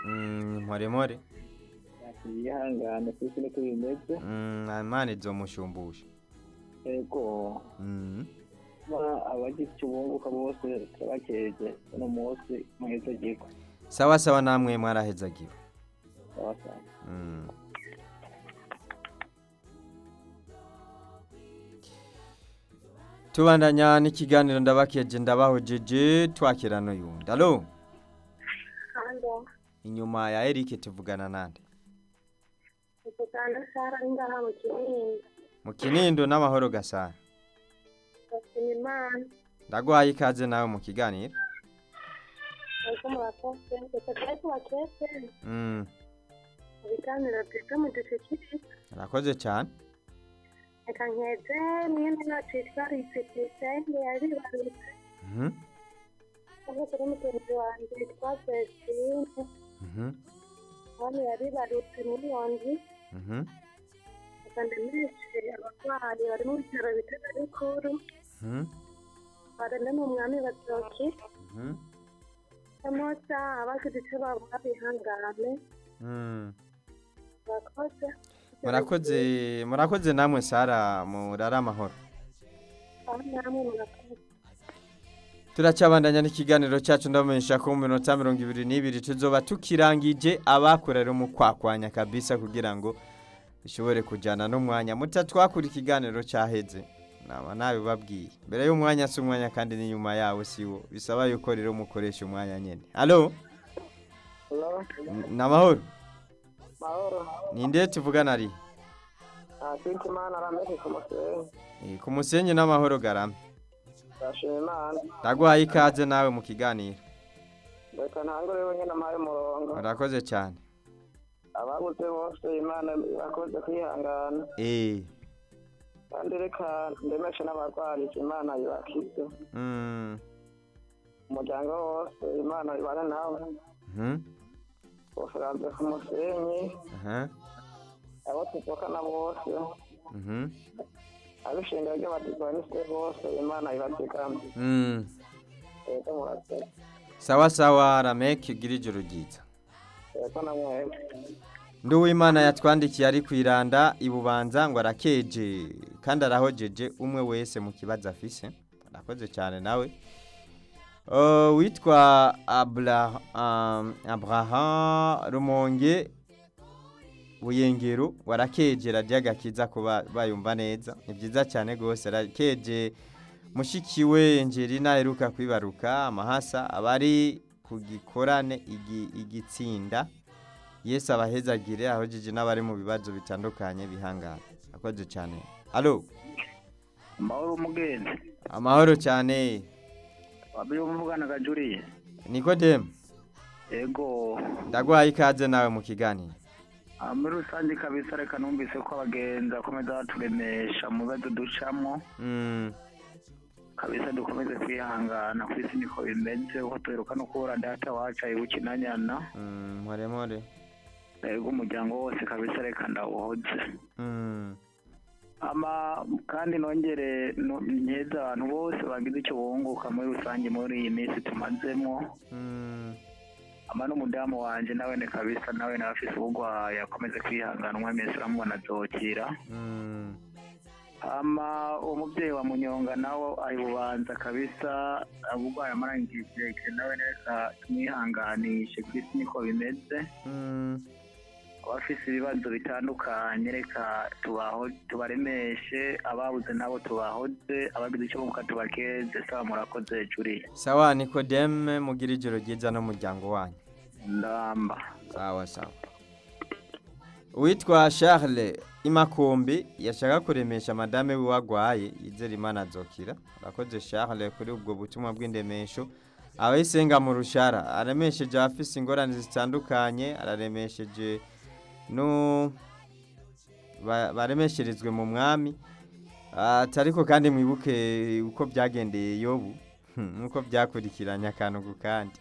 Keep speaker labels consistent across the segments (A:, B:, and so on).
A: Mm, mpore mpore
B: yihangane ku isi niko bimeze
A: Mm, imana izomushumbusha
B: ego
A: Mm.
B: ba- abagize icyo bunguka bose turabakeje uno munsi mwiza giko
A: sawa sawa namwe mwarahezagiwe
B: abasanga
A: Mm. tubandanya n'ikiganiro ndabakeje ndabahojeje twakira n'uyundi alo
C: Halo,
A: inyuma ya Eric tuvugana nande
C: mvugana Sara ngaha mu Kinindo.
A: mu kinindo n'amahoro gasara
C: Ndashima Imana.
A: ndaguhaye ikaze nawe mu kiganiro
C: Ariko murakoze. Reka tujye tubakeze.
A: Mm,
C: Ibiganiro byiza mudushikirize.
A: urakoze cyane
C: Reka nkeze mwene wacu yitwa Risitise yaribarutse.
A: Mhm,
C: Cyangwa kuri mugenzi wanjye yitwa Vestine.
A: mhm,
C: Hano yaribarutse miliyoni.
A: mhm,
C: Reka ndemeshe abarwayi bari mu bitaro bitaro bikuru.
A: mhm,
C: Barende mu mwami batoki.
A: mhm,
C: Samosa abagize icyo babura bihangane.
A: mm.
C: Murakoze.
A: murakoze murakoze namwe sara murara amahoro
C: Aho namwe murakoze.
A: turacabandanya n'ikiganiro cyacu ndabamenyesha ko mu minota mirongo ibiri n'ibiri tuzoba tukirangije abakorera mu kwakwanya kabisa kugira ngo bishobore kujyana n'umwanya mutatwakura ikiganiro cyaheze naba nabibabwiye mbere y'umwanya si umwanya kandi n'inyuma yawo si wo bisaba yuko rero mukoresha umwanya nyine halo ni amahoro
B: mahoro
A: ninde tuvugana ari
B: ntakintu imana arameze ku musenyi
A: Eh, ku musenyi n'amahoro garame
B: ndashima imana
A: ndaguhaye ikaze nawe mu kiganiro
B: reka ntangure wenyine amaye umurongo
A: urakoze cyane
B: ababuze bose imana irakoze kwihangana
A: eee
B: kandi reka ndemeshe n'abarwarije imana ibakize
A: mm,
B: umuryango wose imana ibane nawe
A: mhm,
B: ufuranze ku musenyi
A: aha,
B: abo tuvukana bose
A: mhm,
B: abishinga ry'abadivaniste bose imana ibazigame
A: mm.
B: rero murakoze
A: sawa sawa rameki ugira ijoro ryiza
B: rero namwebwe
A: nduwimana yatwandikiye ari ku iranda ibubanza ngo arakeje kandi arahojeje umwe wese mu kibazo afise arakoze cyane nawe Uh, witwa Abra- um, abraham rumonge buyengero warakeje radiyo agakiza kuba bayumva neza ni byiza cyane rwose arakeje mushiki we Angelina aheruka kwibaruka amahasa abari ku gikorane igi- igitsinda yesu abahezagire ahojeje n'abari mu bibazo bitandukanye bihangana akoze cyane alo
B: amahoro umugenzi
A: amahoro cyane
B: wabiri umuvugana gajuriye
A: nikodemu
B: ego
A: ndaguhaye ikaze nawe mu kiganiro
B: Ah, muri rusange kabisa reka numvise ko abagenzi bakomeza baturemesha mu bibazo ducamo
A: Mm,
B: kabisa dukomeze kwihangana ku isi niko bimeze uko tuheruka no kubura data wacu ayibukinanyana
A: mm, mpore mpore
B: ego umuryango wose kabisa reka ndawuhoze
A: Mm,
B: ama kandi nongere no- nkeze abantu bose bagize icyo bunguka muri rusange muri iyi minsi tumazemo
A: mm,
B: ama n'umudamu wanje nawe ne kabisa nawe nawe afise ubugwayi akomeze kwihangana umwe wese uramubona azokira
A: mm,
B: ama umubyeyi wa munyonga nawe ari bubanza kabisa ubugwayi amaranye igihe kirekire nawe reka tumwihanganishe ku isi niko bimeze
A: mm.
B: abafise ibibazo bitandukanye reka tubaho tubaremeshe ababuze nabo tubahoze abagize icyo bunguka tubakeze saba murakoze juriye
A: sawa nikodemu mugira ijoro ryiza n'umuryango wanyu
B: ndamba
A: sawa sawa uwitwa charles imakombe yashaka kuremesha madame wiwe agwaye yizera imana azokira urakoze charles kuri ubwo butumwa bw'indemesho abayisenga mu rushara aremesheje abafise ingorane zitandukanye araremesheje no ba- baremesherezwe mu mwami ati ariko kandi mwibuke uko byagendeye yobu nk'uko byakurikiranye akantu ku kandi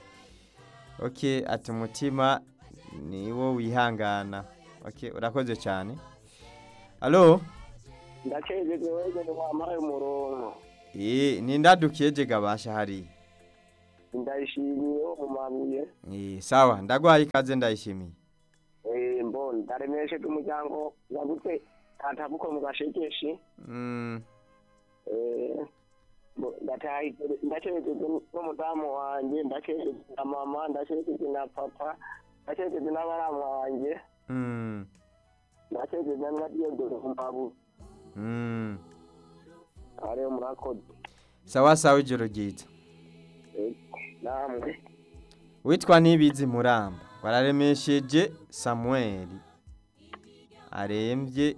A: ok ati umutima ni wo wihangana ok urakoze cyane alo
B: ndakejejwe wenyine wampaye umurongo
A: Eh, ni ndadukiye je gabasha hariya
D: ndayishimiye wo mu mabuye
A: Eh, sawa ndagwaye ikaze ndayishimiye
D: Eh, mbo ndaremesheje umuryango wagutse tatabuko mu gashekeshi
A: Mm,
D: Eh, mbo ndataye ndacerekeje n'umudamu wanje ndacerekeje na mama ndacerekeje na papa ndacerekeje n'abaramu wanje
A: mm,
D: ndacerekeje na diyodoro mu mabuye
A: mm.
D: ariyo murakoze
A: sawa sawa ijoro ryiza
D: Eh, namwe
A: witwa nibizi muramba wararemesheje samueli arembye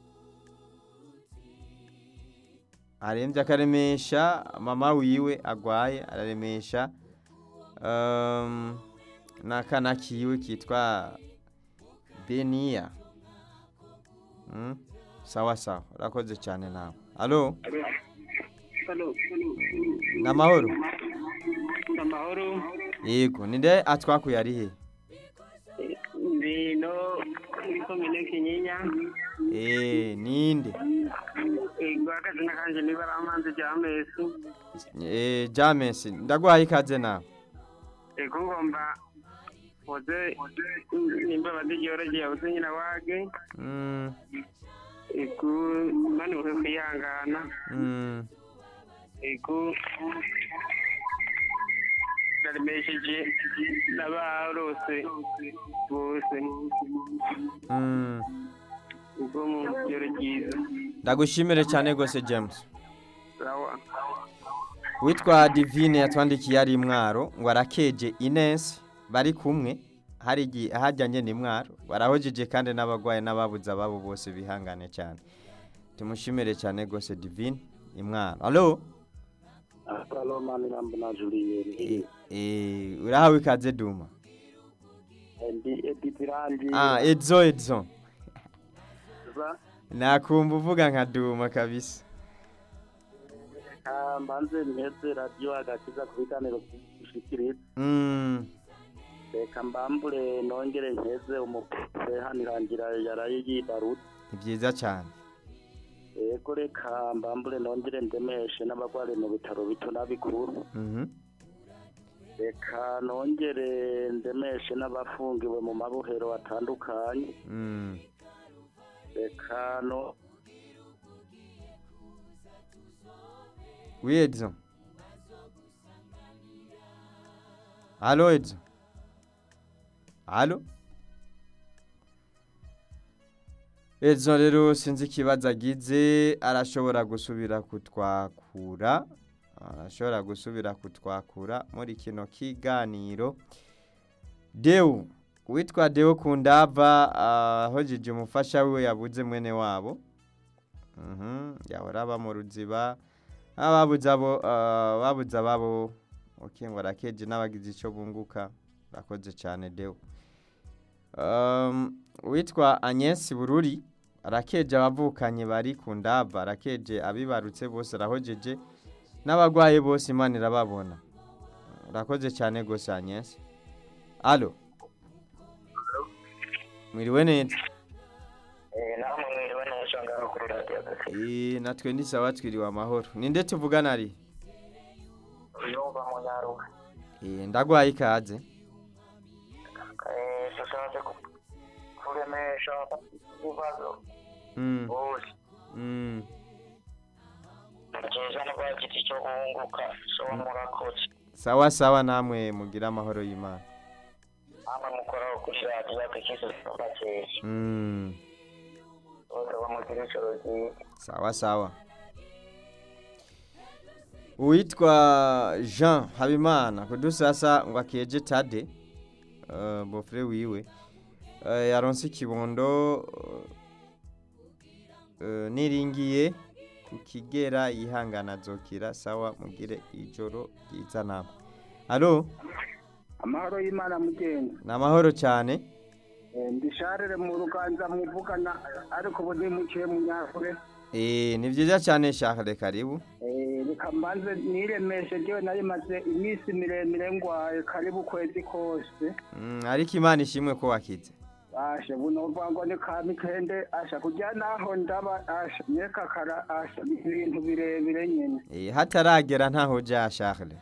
A: arembye akaremesha mama wiwe agwaye araremesha um, n'akana kiwe kitwa beniya mm? sawa sawa urakoze cyane nawe alo namahoro
B: amahoro
A: yego ninde atwakuye ari he
B: ndino muri komine kinyinya
A: Eh, ninde
B: ego akazina kanje niba ari amanzi rya mesu
A: Eh, James ndaguhaye ikaze nawe
B: ego ngomba oze nimba badigyorogeye oze nyina wage
A: Mm,
B: ego mani uhe kwihangana
A: mm,
B: ego ndaremesheje n'abarose bose
A: mm.
B: ubwo mu kigero ryiza
A: ndagushimire cyane rwose James
B: sawa
A: witwa divine yatwandikiye ari mwaro ngo arakeje Ines bari kumwe hari igihe ahajyanye ni mwaro barahojeje kandi n'abagwayi n'ababuze ababo bose bihangane cyane tumushimire cyane rwose divine imwaro alo
D: Salomani na mbona Julienne
A: Eh, eh, urahawe ikaze duma
D: ndi editirandi
A: ah edzo edzo nakumva uvuga nka duma kabisa
D: mbanze mpeze radiyo agakiza ku biganiro bishikiriza
A: mm.
D: reka mbambure nongere mpeze umupese hano irangira yaraye yibarutse
A: ni byiza cyane
D: yego reka mbambure nongere ndemeshe n'abagwari mu bitaro bito n'abikuru
A: Mhm.
D: reka nongere ndemeshe n'abafungiwe mu mabohero atandukanye
A: Mm.
D: reka no
A: Oui, Edson. Allô, Edson. Allô? Edson rero sinzi ikibazo agize arashobora gusubira kutwakura arashobora gusubira kutwakura muri kino kiganiro Deu witwa Deu Kundava ahojeje umufasha wiwe yabuze mwene wabo Mhm, yahora aba mu ruziba ababuze abo ah, babuze ababo okay ngo arakeje n'abagize icyo bunguka rakoze cyane Deo um, witwa Agnes Bururi arakeje abavukanye bari ku ndava arakeje abibarutse bose arahojeje n'abagwaye bose Imana irababona urakoze cyane gose Agnes Allo Mwiriwe neza
D: namwe mwiriwe neza ngaho kuri radiyo
A: Eh natwe ni sawa twiriwe amahoro ninde tuvugana ari
D: yumva mu nyaruka
A: Eh ndagwaye ikaze
D: dushatse kuremesha ibibazo
A: Mm
D: bose
A: mm
D: byiza no bagize icyo bunguka so murakoze
A: sawa sawa namwe mugira amahoro y'Imana
D: namwe mukoraho kuri radiyo agakiza bakeya
A: mm
D: bose bamugira ijoro ryiza
A: sawa sawa uwitwa Jean Habimana kudusasa ngo akeje tade uh, bofre wiwe uh, yaronse ikibondo uh, niringiye kukigera yihangana zokira sawa mugire ijoro ryiza namwe alo
B: amahoro y'imana mugenzi
A: ni amahoro cyane
B: ndisharire mu ruganza muvugana ariko ubu nimukiye mu nyakure
A: eh ni byiza cyane shaka karibu
B: Eh, reka mbanze niremeshe jewe nari maze iminsi miremire ngwaye karibu kwezi kose
A: mm, ariko imana ishimwe ko wakize
B: asha bunovuga ngo ni ka mikende asha kujya naho ndaba asha nyeka kara asha ibintu birebire nyene
A: Eh, hataragera ntaho ja Charles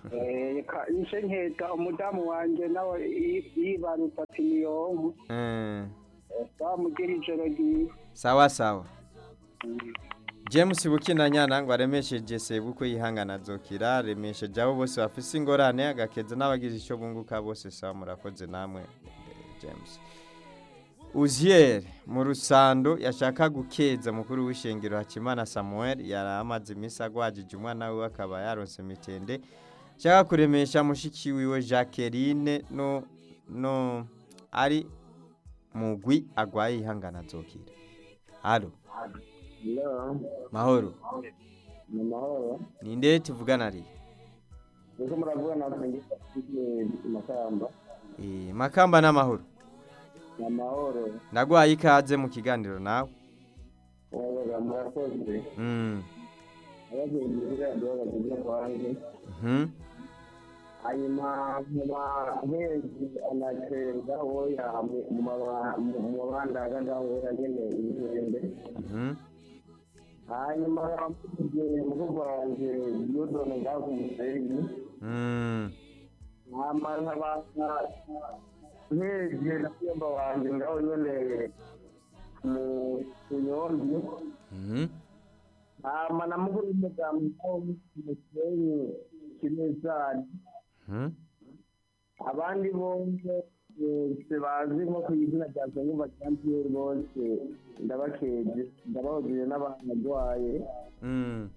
B: Eh, ka- nje nkeka umudamu wanje nawe yi- yibarutse ati niyonku
A: Eh,
B: bamugira ijoro ryiza
A: sawa sawa james bukinanyana ngo aremesheje sebukwe yihangana azokira aremesheje abo bose bafise ingorane agakeza n'abagize icyo bunguka bose sawa murakoze namwe eh, james uzier mu rusando yashaka gukeza mukuru w'ishengero hakimana samuel yari amaze iminsi agwajije umwana we akaba yaronse mitende shaka kuremesha mushiki wiwe jacqueline no no ari mugwi agwaye ihangana azokira halo
D: Hello,
A: mahoro
D: ni mahoro.
A: ninde tuvugana ari
D: Niko muravugana natwe Makamba.
A: Eh, makamba n'amahoro
D: Ni amahoro.
A: ndagwaye ikaze mu kiganiro nawe
D: Wabaga murakoze.
A: Mm,
D: Abagenzi b'iradiyo bageze kwanjye.
A: mhm,
D: hanyuma mu mahezi anacenga woya mu maba- mu- mu mabandaga ngaho nyene ibihembe
A: mhm,
D: hanyuma amugiye murugo wanje yodone ngaho ku musenyi
A: mm,
D: hama nkabana nkeje na fyomba wanje ngaho nyene mu kunyombi
A: mhm,
D: hama na mukuru w'umudamu ngaho ku musenyi kinezani
A: mhm.
D: abandi bose bose bazi nko ku izina rya Nsengumva Jean Pierre bose ndabakeje ndabahujije n'abarwaye
A: Mm.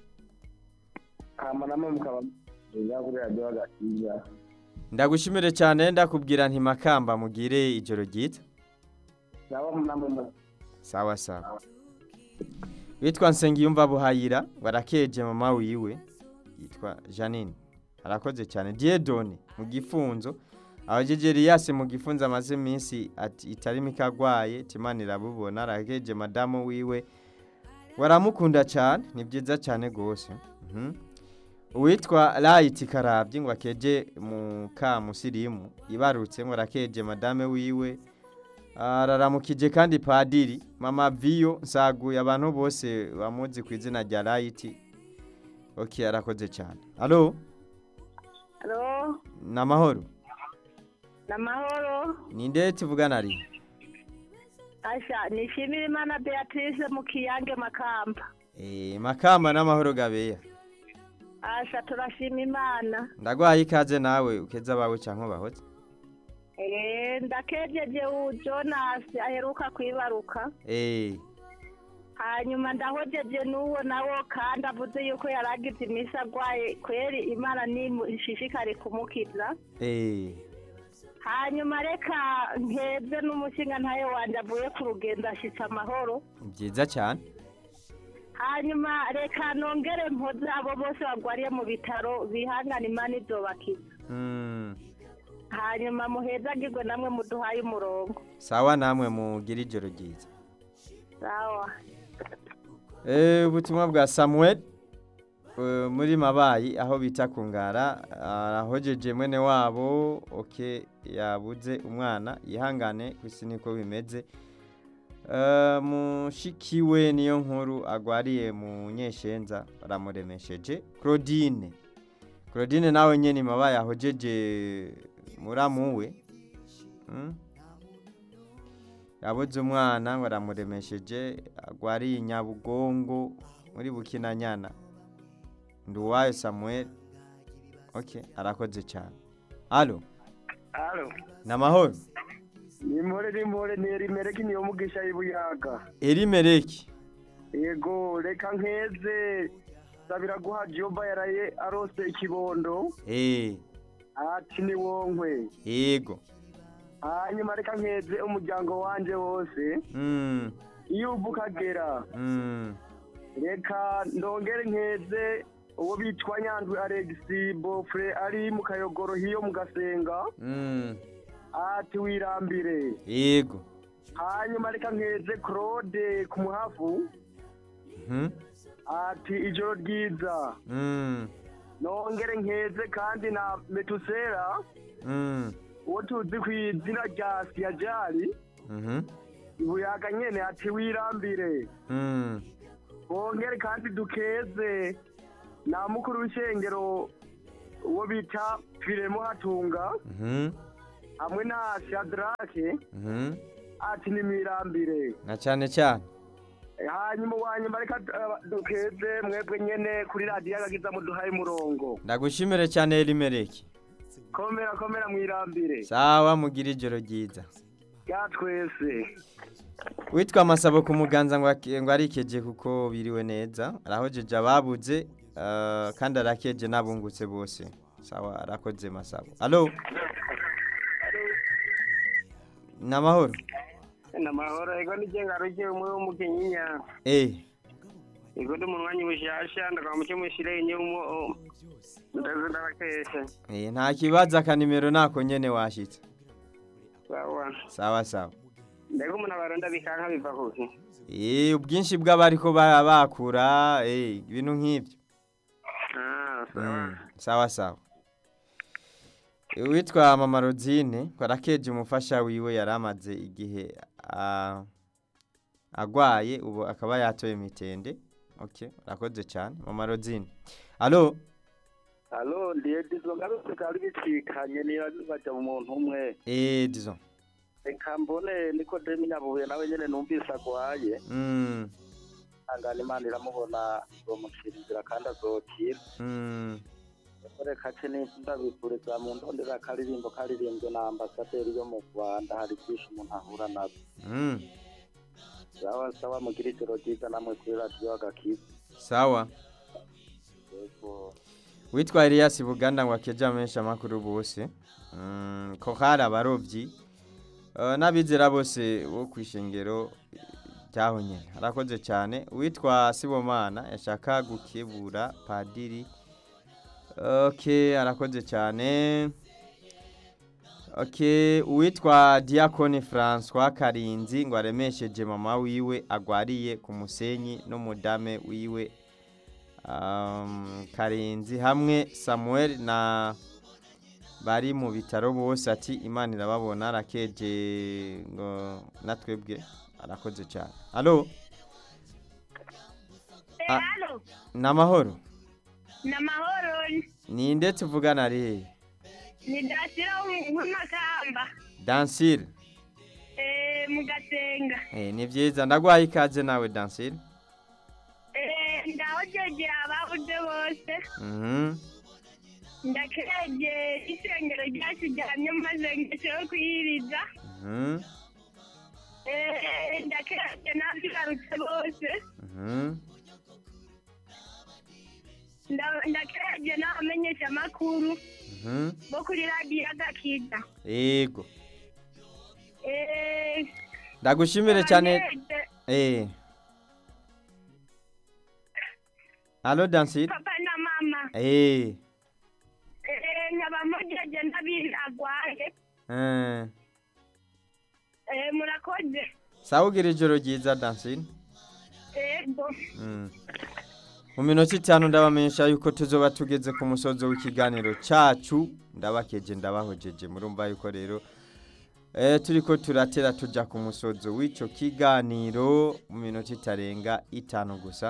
D: hama namwe mukaba mwiza kuri radiyo agakiza
A: ndagushimire cyane ndakubwira nti makamba mugire ijoro ryiza
D: nabo namwe mu
A: sawa sawa witwa nsengiyumva buhayira barakeje mama wiwe yitwa janine arakoze cyane diedone mu gifunzo abajeje Elias mu gifunzo amaze iminsi ati itari mikagwaye timana irabubona arakeje madamu wiwe waramukunda cyane ni byiza cyane rwose Mhm. uwitwa Light Karabyi ngo akeje mu kamusirimu ibarutse ngo arakeje madame wiwe araramukije kandi padiri mama viyo nsaguye abantu bose bamuzi ku izina rya Light ok arakoze cyane alo
C: Halo,
A: ni amahoro
C: ni amahoro.
A: ninde tuvugana ari
C: Asha, nishimira Imana Beatrice mu Kiyange Makamba.
A: Eh, makamba n'amahoro gabeya
C: Asha, turashima Imana.
A: ndagwaye ikaze nawe ukeza abawe cyangwa bahoze
C: Eh, ndakejeje u Jonas aheruka kwibaruka.
A: Eh,
C: Hanyuma ndahojeje n'uwo nawo kandi avuze yuko yaragize iminsi agwaye kweri Imana nishishikare kumukiza.
A: eh,
C: Hanyuma reka nkeze n'umushinga ntayo wanje avuye ku rugendo ashitse amahoro.
A: byiza cyane
C: hanyuma reka nongere mpoze abo bose barwariye mu bitaro bihangana imana izobakiza
A: Mm,
C: hanyuma muhezagirwe namwe muduhaye umurongo
A: sawa namwe mugira ijoro ryiza
C: sawa
A: Eh, ubutumwa bwa samuel eh, muri mabayi aho bita ku ngara arahojeje mwene wabo oke yabuze umwana yihangane ku isi niko bimeze Eh, mushikiwe niyo nkuru agwariye mu nyeshenza baramuremesheje claudine claudine nawe nyene mabayi ahojeje muramuwe mm? yabuze umwana ngo aramuremesheje agwariye nyabugongo muri bukinanyana nduwayo samuel ok arakoze cyane alo
B: halo
A: ni amahoro
B: nimore nimore nerimereki niyo mugisha y'ibuyaga
A: erimereki
B: yego reka nkeze sabira guha joba yaraye arose ikibondo
A: eee
B: ati ni wonkwe
A: yego
B: hanyuma reka nkeze umuryango wanje wose
A: mm,
B: iyo uva ukagera
A: mm,
B: reka ndongere nkeze uwo bitwa nyandwi alegisi bofure ari mu kayogoro hiyo mu gasenga
A: mm,
B: ati wirambire
A: yego
B: hanyuma reka nkeze claude ku muhafu
A: mhm,
B: ati ijoro ryiza
A: mm,
B: nongere nkeze kandi na metusera
A: mm,
B: uwo tuzi ku izina rya siyajari
A: mhm,
B: ibuyaga nyene ati wirambire uwo bita firemo hatunga
A: Mhm.
B: hamwe na shadrake
A: Mhm.
B: ati ni mirambire
A: na cyane cyane
B: hanyuma uwanyuma reka eh, dukeze mwebwe nyene kuri radiyo agakiza muduhaye umurongo
A: ndagushimire cyane Elimeleki
B: komera komera mwirambire
A: sawa mugira ijoro ryiza
B: ya twese
A: witwa amasabo ku muganza ngo ak- ngo arikeje kuko biriwe neza arahojeje ababuze eh, kandi arakeje n'abungutse bose sawa arakoze masabo alo ni amahoro
D: ni amahoro ego ni ngaruke umwe w'umukenyinya
A: eh
D: ego ndi mu mwanya bushasha ndakaba muke mushire inyumo ndaze ndabakesha
A: eh, nta kibazo akanimero nako nyene washitse
D: sawa
A: sawa sawa
D: mbega umuntu abaronda bikanka biva kuki
A: eh ubwinshi bw'abariko bara bakura eh ibintu nk'ibyo
D: ah sawa
A: Mm, sawa sawa witwa mama Rodine kwarakeje umufasha wiwe yari amaze igihe ah, agwaye ubu akaba yatoye mitende okay urakoze cyane mama Rodine alo
B: alo ndiye dizo ngarutse kari bicikanye niba baja mu muntu umwe
A: eh disons
B: reka mbone niko demi nyabuye nawe nyene numvise agwaye
A: mm
B: angana imana iramubona zomucira inzira kandi azokira
A: mm
B: reka ce ndabifuriza mu ndondera akaririmbo karirimbwe na ambasaderi yo mu rwanda hari byinshi umuntu ahura nabyo
A: mm
B: sawa sawa mugira ijoro ryiza namwe kuri radiyo agakiza
A: sawa
B: yego
A: witwa Elias Buganda ngo akeja menshi amakuru bose mm ko hari abarovyi uh, n'abizera bose bo kwishengero ryaho nyene arakoze cyane witwa Sibomana yashaka gukebura padiri okay arakoze cyane okay uwitwa Diakoni François Karinzi ngo aremesheje mama wiwe agwariye ku musenyi n'umudame wiwe um, karenzi hamwe samuel na bari mu bitaro bose ati imana irababona arakeje ngo natwebwe arakoze cyane alo Ah.
C: halo
A: ni amahoro
C: ni amahoro
A: ninde tuvugana ari hehe
C: ni dasira w'amakamba
A: dansire
C: eh, mu gasenga
A: eh, ni byiza ndagwaye ikaze nawe dansire
C: Eh, ndahojeje ababuze bose
A: mhm
C: ndakeje isengero ryacu ryamye maze ngese yo kuyiriza
A: mhm
C: Eh, ndakeje n'abibarutse bose
A: mhm
C: Nda- ndakeje n'abamenyesha amakuru
A: mhm
C: bo kuri radiyo agakiza
A: yego
C: Eh,
A: ndagushimire cyane
C: ndakeje
A: eh alo dansire
C: papa na mama
A: eh
C: Eh, nkaba mujeje ndabiragwaye
A: eh
C: Eh, murakoze
A: sawa ugira ijoro ryiza dansine
C: ego
A: Mm. mu minota itanu ndabamenyesha yuko tuzoba tugeze ku musozo w'ikiganiro cyacu ndabakeje ndabahojeje murumva yuko rero eh, turiko turatera tuja ku musozo w'ico kiganiro mu minota itarenga itanu gusa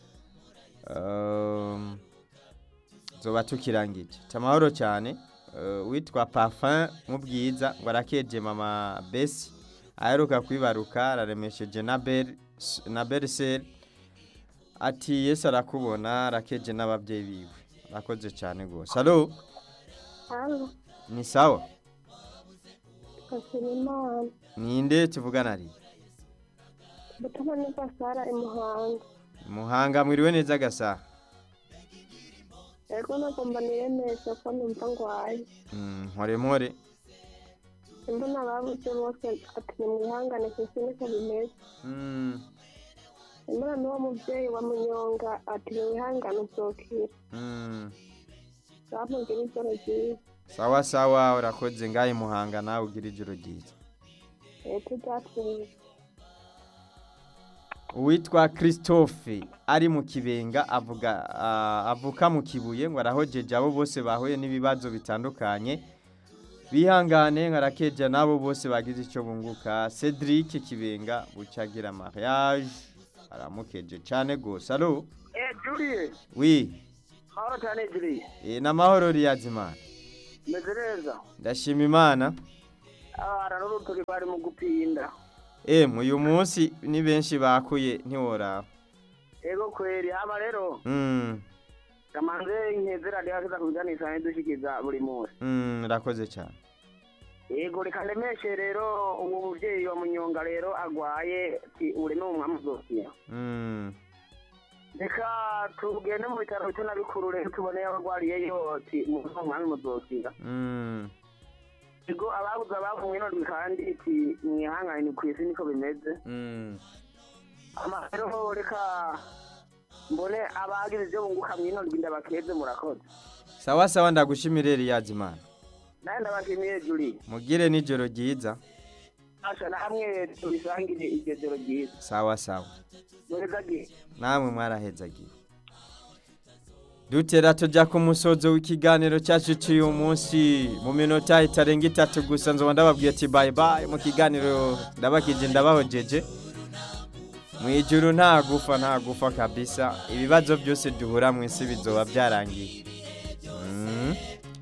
A: um, zoba tukirangije tamahoro cyane uh, witwa parfum mu bwiza ngo arakeje mama besi aheruka kwibaruka araremesheje na bel na beriseri ati yesu arakubona arakeje n'ababyeyi biwe arakoze cyane rwose alo
C: halo
A: ni sawa
C: Kasimimana
A: ninde tuvugana ari
C: Butama neza Sara imuhanga
A: muhanga mwiriwe neza gasaha
C: ego nagomba niremesha ko numva ngwaye
A: Mm, mpore mpore
C: imbona ababuze bose ati nimwihangane kuko niko bimeze
A: Mm,
C: imbona n'uwo mubyeyi wa munyonga ati nimwihangane uzokira
A: mm.
C: bamubwira ijoro ryiza
A: sawa sawa urakoze ngahe muhanga nawe ugira ijoro ryiza
C: leta ibyatsinze
A: uwitwa christophe ari mu kibenga avuga ah, avuka mu kibuye ngo arahojeje abo bose bahuye n'ibibazo bitandukanye bihangane nkarakeja n'abo bose bagize icyo bunguka cedric kibenga bucagira mariage aramukeje cyane rwose alo
B: eh julie
A: wi
D: mahoro cyane jiri
A: Eh, n'amahoro riyazimana
D: meze neza
A: ndashima imana
D: abana n'urutoki bari mu gupinda
A: emu uyu munsi ni benshi bakuye ntiworaba
D: ego kweri hama rero
A: Mm,
D: kamanze nkeze radiyo hakiza kubiganisha n'idushikiza buri munsi
A: mm, urakoze cyane
D: ego reka ndemeshe rero uwo muvyeyi wa munyonga rero agwaye ti uri n'umwami uzokira
A: Mm,
D: reka tugende mu bitaro bito na bikuru rero tubone abagwariyeyo ti umwami muzokira
A: mm,
D: ego ababuze abavumwe none kandi ti mwihangane ku isi niko bimeze
A: mm.
D: ama rero reka mbone abagize ibyo bunguka mwino rwinda bakeze murakoze
A: sawa sawa ndagushimire riyazimana
D: nawe ndabashimiye juri
A: mugire n'ijoro ryiza
D: asha na hamwe tubisangire iryo joro ryiza
A: sawa sawa
D: mureza gihe
A: namwe mwarahezagiwe dutera tujya ku musozo w'ikiganiro cyacu cy'uyu munsi mu minota itarenga itatu gusa nzoba ndababwiye ati bayi bayi mu kiganiro ndabakije ndabahojeje mu ijuru nta gufa nta gufa kabisa ibibazo byose duhura mu isi bizoba byarangiye Mm.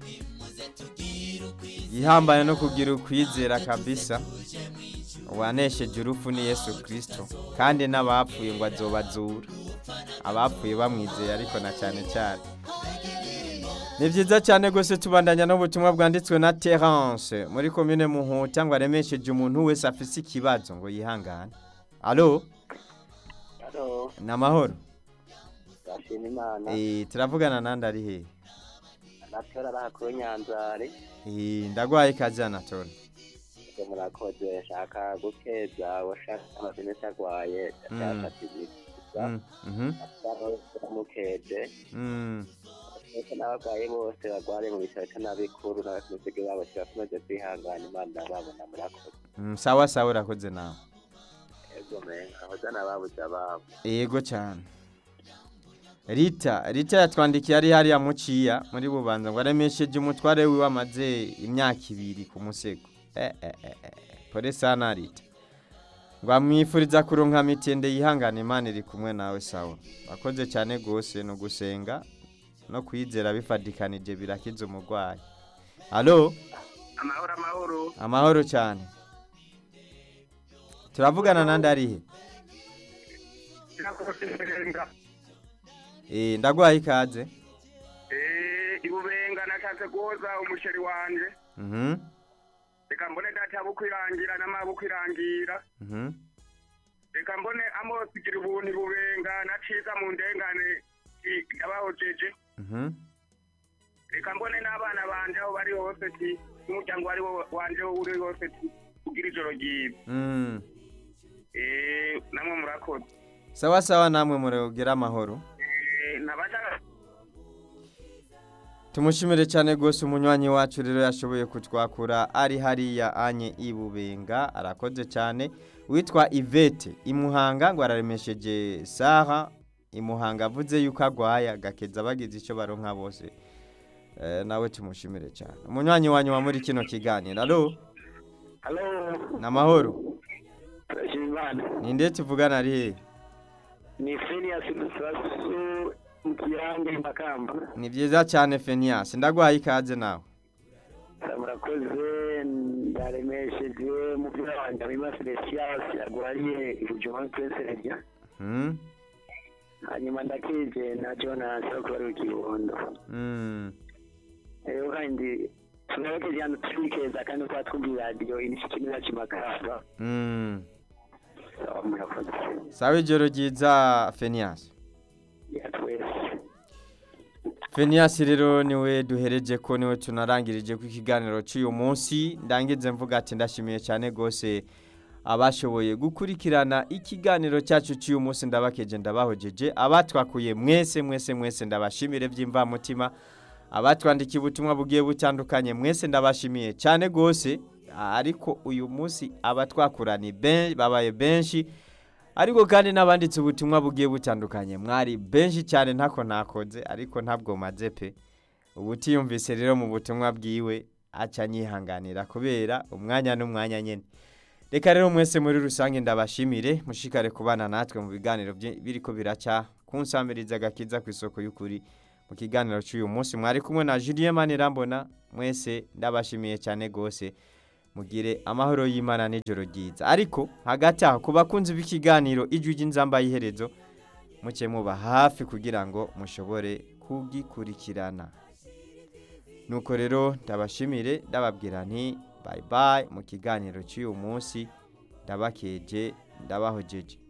A: ihambaye no kugira ukwizera kabisa uwanesheje urupfu ni yesu kirisito kandi n'abapfuye ngo azobazura abapfuye bamwizeye ariko na cyane cyane ni byiza cyane rwose tubandanya n'ubutumwa bwanditswe na terance muri komine muhuta ngo aremesheje umuntu wese afise ikibazo ngo yihangane alo
D: halo
A: ni amahoro
D: ndashima imana
A: Eh, turavugana nandi ari hehe
D: natora arakuru nyanzari
A: Eh, ndagwaye ikaze anatole
D: ngo murakoze shaka gukeza washaka amazina cyagwaye
A: Mm.
D: cyashakishije
A: Mm, mhm,
D: mukeje
A: mm.
D: ndetse n'abarwayi bose barwariye mu bitaro cyo n'abikuru n'abasimusiga babo kibakomeje kwihangana imana babona murakoze
A: Mm, sawa sawa urakoze nawe
D: ego menga ahoza n'ababuze ababo
A: yego cyane rita rita yatwandikiye ari hariya muciya muri bubanza ngo aremesheje umutware wiwe amaze imyaka ibiri ku musego eh, eh, eh, eh. pore sana rita ngo amwifuriza kuronka mitende yihangana imana iri kumwe nawe sawa wakoze cyane rwose no gusenga no kwizera bifadikanije birakiza umurwayi alo
B: amahoro amahoro
A: amahoro cyane turavugana nandi arihe Eh, ndagwaye ikaze
B: ibubenga nashatse guhoza umusheri wanje
A: mhm
B: reka mbone data bukwirangira n'amabukwirangira
A: mhm
B: reka mbone amosigira ubuntu ibubenga naciza mu ndengane i- yabahojeje
A: mhm
B: reka mbone n'abana banje aho bari hose ti n'umuryango wari wo- wanje aho uri hose ti kugira ijoro ryiza
A: Mm.
B: Eh, namwe murakoze
A: sawa sawa namwe muragira amahoro
B: Eh, nabashaka
A: tumushimire cyane rwose umunywanyi wacu rero yashoboye kutwakura ari hariya anye ibubenga arakoze cyane witwa ivete imuhanga ngo araremesheje saha imuhanga avuze yuko agwaye agakeza bagize icyo baronka bose Eh, nawe tumushimire cyane umunywanyi wanyu wa muri kino kiganiro alo
D: halo
A: ni amahoro
D: turashima imana
A: ni nde tuvugana ari hehe
D: ni fenias dusasu mu kirange makamba
A: ni byiza cyane fenias ndagwaye ikaze nawe
D: murakoze ndaremesheje umupira wanjye wima celesias arwariye ibujumbura kwesererya
A: Hmm?
D: hanyuma ndakije na jonas wo kuba ari ikibondo
A: Mm.
D: rero kandi tunabakeje hano turikeza kandi tuba twumva radiyo inishikimira kimakamba
A: Mm.
D: sawa murakoze
A: sawa ijoro ryiza fenias
D: ya twese
A: fenias rero niwe duhereje ko niwe tunarangirije ku ikiganiro cy'uyu munsi ndangize mvuga ati ndashimiye cyane rwose abashoboye gukurikirana ikiganiro cyacu cy'uyu munsi ndabakeje ndabahojeje abatwakuye mwese mwese mwese ndabashimire by'imvamutima abatwandikiye ubutumwa bugiye butandukanye mwese ndabashimiye cyane rwose ariko uyu munsi abatwakura ni ben- babaye benshi ariko kandi n'abanditse ubutumwa bugiye butandukanye mwari benshi cyane ntako nakoze ariko ntabwo maze pe ubutiyumvise rero mu butumwa bwiwe aca nyihanganira kubera umwanya n'umwanya nyine reka rero mwese muri rusange ndabashimire mushikare kubana natwe mu biganiro byi- biriko biraca kunsamiriza agakiza ku isoko y'ukuri mu kiganiro cy'uyu munsi mwari kumwe na Julien Manirambona mwese ndabashimiye cyane gose mugire amahoro y'Imana n'ijoro ryiza ariko hagati aho ku bakunzi b'ikiganiro ijwi ry'inzamba y'iherezo muke muba hafi kugira ngo mushobore kugikurikirana nuko rero ndabashimire ndababwira nti bye bye mu kiganiro cy'uyu munsi ndabakeje ndabahojeje